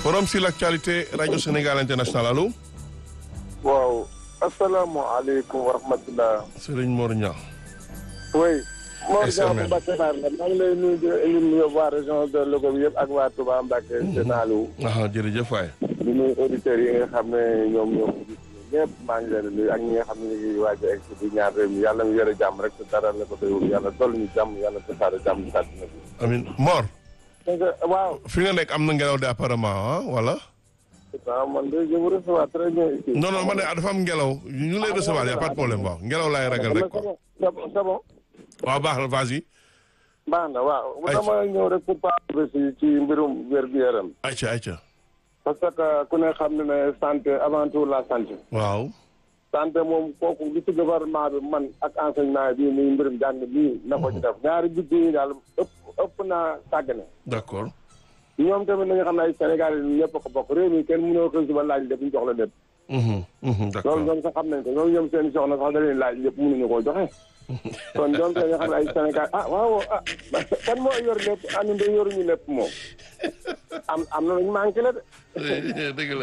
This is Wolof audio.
forum sur l'actualité rajo Sénégal international allo. waaw asalaamaaleykum wa rahmatulah. Serigne Mor Niang. oui. Mor SML. Niang Mbacke Naar la maa ngi lay nuyu di nuyu waa région de Louga bi yëpp ak waa Touba Mbacke Sénalou. ah jërëjëf waay. di nuyu auditeurs yi nga xam ne ñoom ñoom ñëpp maa ngi leen di nuyu ak ñi nga xam ne ñu ngi waaj a egg si di ñaar réew mi yàlla mu yore jàmm rek te dara la ko doyul yàlla dolli ñu jàmm yàlla tasaare jàmm ci àddina bi. amin Mor. donc waaw. fi nga nekk am na ngelaw de apparemment ah wala. waaw man de je vous reçois très bien ici. non non man de dafa am ngelaw ñu ngi lay recevoir y a pas de problème waaw ngelaw laay ragal rek quoi. c'est bon c'est bon. waaw baax na vas-y. baax na waaw. Ayca. dama ñëw rek pour parler ci ci mbirum wér-gu-yaram. ayca ayca. parce que ku ne xam ne ne santé avant tout la santé. waaw. santé moom kooku li ci gouvernement bi man ak enseignement bi muy mbirum jàng bii na ko ci def ñaari budget yi daal ëpp ëpp naa sàggane. d'accord. ñoom tamit nañu xam ne ay Sénégal yi ñëpp a ko bokk réew mi kenn mënoo ko suba laaj lépp ñu jox la lépp. Mhm, mhm, loolu d'accord. ñoom sax xam nañ ko ñoom ñoom seen soxna sax da leen laaj lépp mënuñu koo joxe. kon ñoom dañoo xam ne ay Sénégal ah waaw ah kan moo yor lépp ah ñun de yoruñu lépp moom am am na lu ñu manqué la de. dëgg la.